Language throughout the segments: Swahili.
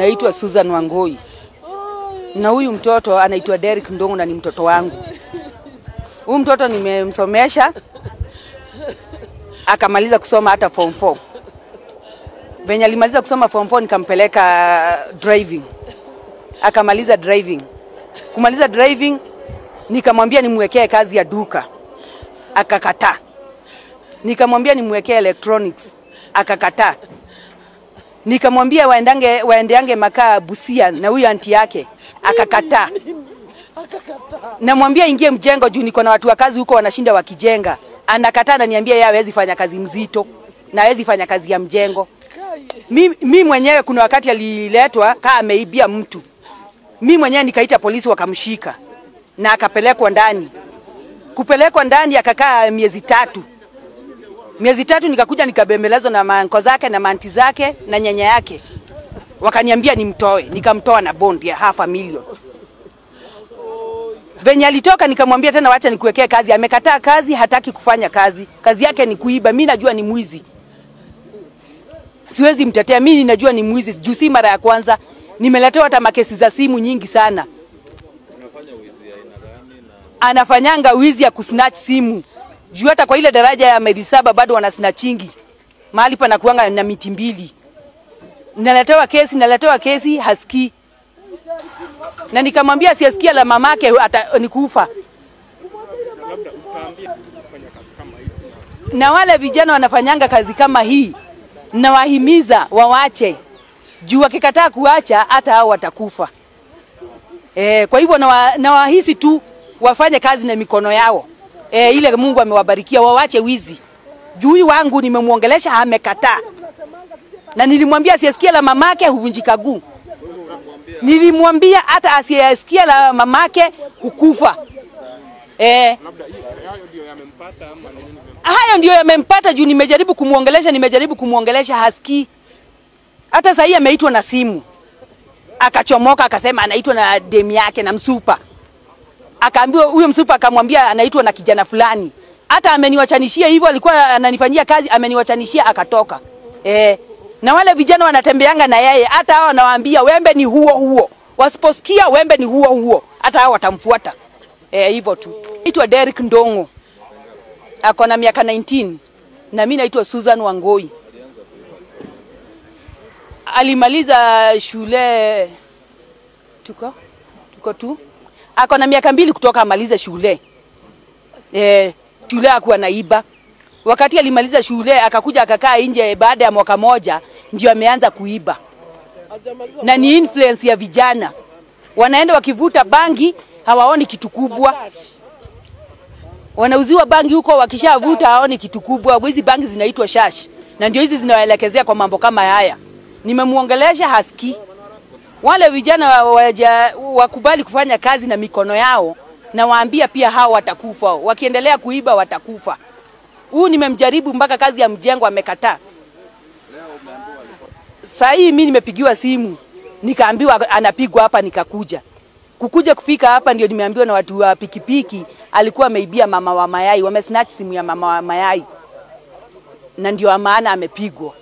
Naitwa Susan Wangoi na huyu mtoto anaitwa Derek Ndongo na ni mtoto wangu. Huyu mtoto nimemsomesha akamaliza kusoma hata form 4. Venye alimaliza kusoma form 4 nikampeleka driving, akamaliza driving. Kumaliza driving nikamwambia nimwekee kazi ya duka, akakataa. Nikamwambia nimwekee electronics, akakataa. Nikamwambia waendange waendeange makaa Busia na huyu anti yake akakataa. Namwambia ingie mjengo juu niko na watu wa kazi huko wanashinda wakijenga. Anakataa, ananiambia yeye hawezi fanya kazi mzito na hawezi fanya kazi ya mjengo. Mi, mi mwenyewe kuna wakati aliletwa kaa ameibia mtu, mi mwenyewe nikaita polisi wakamshika na akapelekwa ndani. Kupelekwa ndani akakaa miezi tatu miezi tatu nikakuja nikabembelezwa na manko zake na manti zake na nyanya yake, wakaniambia nimtoe, nikamtoa na bond ya half a million. Venye alitoka nikamwambia tena, wacha nikuwekee kazi. Amekataa kazi, hataki kufanya kazi, kazi yake ni kuiba. Mi najua ni mwizi, siwezi mtetea. Mi ninajua ni mwizi juu si mara ya kwanza, nimeletewa hata makesi za simu nyingi sana. Anafanyanga wizi ya kusnatch simu juu hata kwa ile daraja ya maili saba bado wana snatchingi mahali panakuanga na miti mbili. Naletewa kesi, naletewa kesi, hasikii na nikamwambia asiyesikia la mamake ata, nikufa. Na wale vijana wanafanyanga kazi kama hii, nawahimiza wawache juu wakikataa kuacha hata hao watakufa. E, kwa hivyo nawahisi na tu wafanye kazi na mikono yao e, ile Mungu amewabarikia wawache wizi. Juu huyu wangu nimemwongelesha amekataa, na nilimwambia asiyesikia la mamake huvunjika guu. Nilimwambia hata asiyesikia la mamake hukufa. E, hayo ndio yamempata juu nimejaribu kumwongelesha, nimejaribu kumwongelesha hasikii. Hata sasa hii ameitwa na simu akachomoka, akasema anaitwa na demu yake na msupa akaambiwa huyo msupa akamwambia anaitwa na kijana fulani. Hata ameniwachanishia hivyo, alikuwa ananifanyia kazi, ameniwachanishia akatoka. Eh, na wale vijana wanatembeanga na yeye, hata hao anawaambia wembe ni huo huo, wasiposikia wembe ni huo huo, hata hao watamfuata. Eh, hivyo tu. Naitwa Derek Ndongo, ako na miaka 19 na mimi naitwa Susan Wangoi. Alimaliza shule tuko tuko tu ako na miaka mbili kutoka amalize shule e, shule akuwa naiba. Wakati alimaliza shule akakuja akakaa nje, baada ya mwaka moja ndio ameanza kuiba, na ni influence ya vijana, wanaenda wakivuta bangi, hawaoni kitu kubwa, wanauziwa bangi huko, wakishavuta hawaoni kitu kubwa. Hizi bangi zinaitwa shash, na ndio hizi zinawaelekezea kwa mambo kama haya. Nimemuongelesha hasikii wale vijana waja, wakubali kufanya kazi na mikono yao, na waambia pia hao watakufa, wakiendelea kuiba watakufa. Huu nimemjaribu mpaka kazi ya mjengo amekataa. Saa hii mimi nimepigiwa simu nikaambiwa anapigwa hapa, nikakuja kukuja kufika hapa ndio nimeambiwa na watu wa pikipiki alikuwa ameibia mama wa mayai, wamesnatch simu ya mama wa mayai, na ndio maana amepigwa.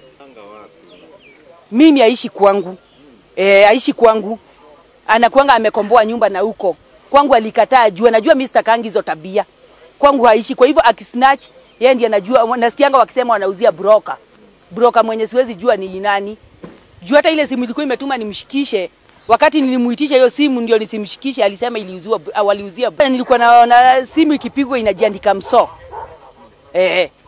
Mimi aishi kwangu e, aishi kwangu, anakuanga amekomboa nyumba na huko kwangu alikataa, jua najua mimi sitakangi hizo tabia kwangu haishi. Kwa hivyo akisnatch, yeye ndiye anajua. Nasikianga wakisema wanauzia broker, broker mwenye siwezi jua ni nani. Juu hata ile simu ilikuwa imetuma nimshikishe, wakati nilimuitisha hiyo simu ndio nisimshikishe, alisema iliuziwa, waliuzia. Nilikuwa naona simu ikipigwa inajiandika mso eh